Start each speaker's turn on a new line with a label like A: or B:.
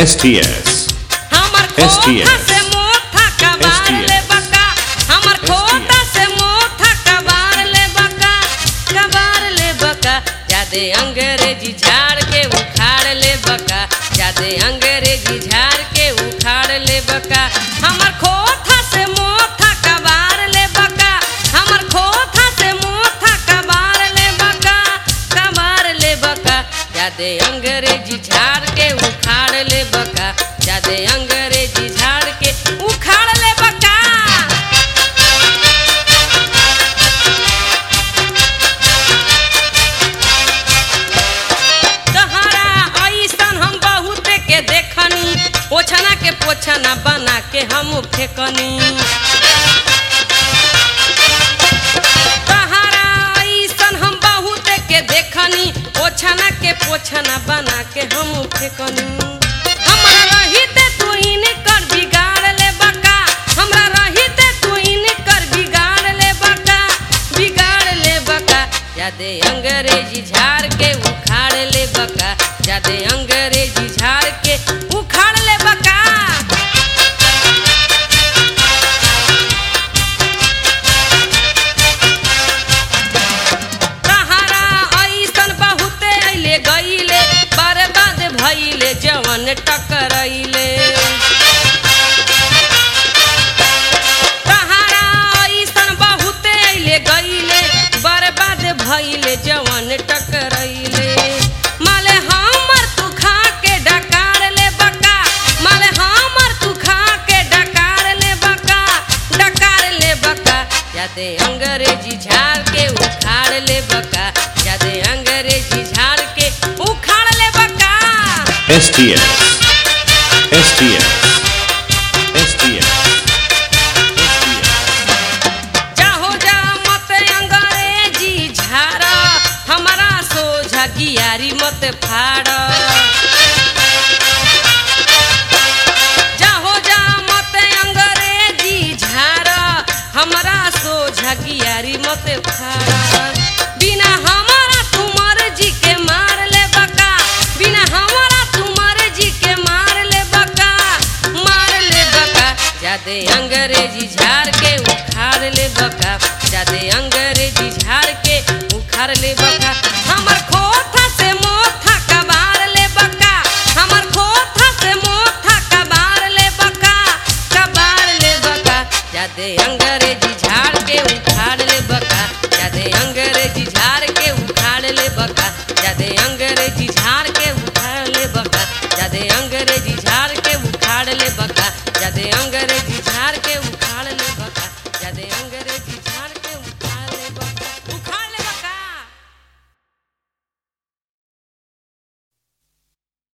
A: STS
B: हमर
A: STS
B: खोथा से मोथा कबार ले बका हमर खोथा से मोथा कबार ले बका कबार ले बका जादे अंग्रेजी झाड़ के उखाड़ ले बका जादे अंग्रेजी झाड़ के उखाड़ ले बका हमर खोथा से मोथा कबार ले बका हमर खोथा से मोथा कबार ले बका कबार ले बका जादे अंग्रेजी झाड़ के उखाड़ ले बका जादे अंग्रेजी झाड़ के उखाड़ ले बका तहरा ऐसन हम बहुत के देखनी ओछना के पोछना बना के हम फेकनी तहरा ऐसन हम बहुत के देखनी ओछना के पोछना बना के हम फेकनी हमरा रहिते तू इनकर बिगाड़ ले बका हमरा रहिते तू इनकर बिगाड़ ले बका बिगाड़ ले बका जादे अंग्रेजी झाड़ के उखाड़ ले बका जादे अंग्रेजी झाड़ के उखाड़ ले बका तहरा ऐसन बहुते अइले गइले बर्बाद भइले जवन टकरइले तहरा ऐसन बहुते अइले गइले बर्बाद भइले जवन टकरइले माले हमर तू खा के डकार ले बका माले हमर तू खा के डकार ले बका डकार ले बका जादे अंग्रेजी झाड़ के उखाड़ ले बका जादे अंग्रेजी झाड़ के उखाड़ ले बका
A: STS STS STS
B: जाहो जा मत अंग्रेजी झाड़ हमारा सोझा गियारी मत फाड़ जाहो जा मत अंग्रेजी झाड़ हमारा सोझा गियारी मत फाड़ बिना हमारा तुमर जी के मार ले बका बिना हमारा तुमर जी के मार ले बका मार ले बका जादे अंग्रेजी झाड़ के उखाड़ ले बका जादे अंग्रेजी झाड़ के उखाड़ ले बका हमर खोथा से मोथा कबार ले बका हमर खोथा से मोथा कबार ले बका कबार ले बका जादे अंग्रेजी झाड़ के उखाड़ ले बका जादे अंग्रेजी झाड़ के उखाड़ ले बका जादे अंग्रेजी झाड़ के उखाड़ ले बका जादे अंग्रेजी झाड़ के उखाड़ ले बका जादे अंग्रेजी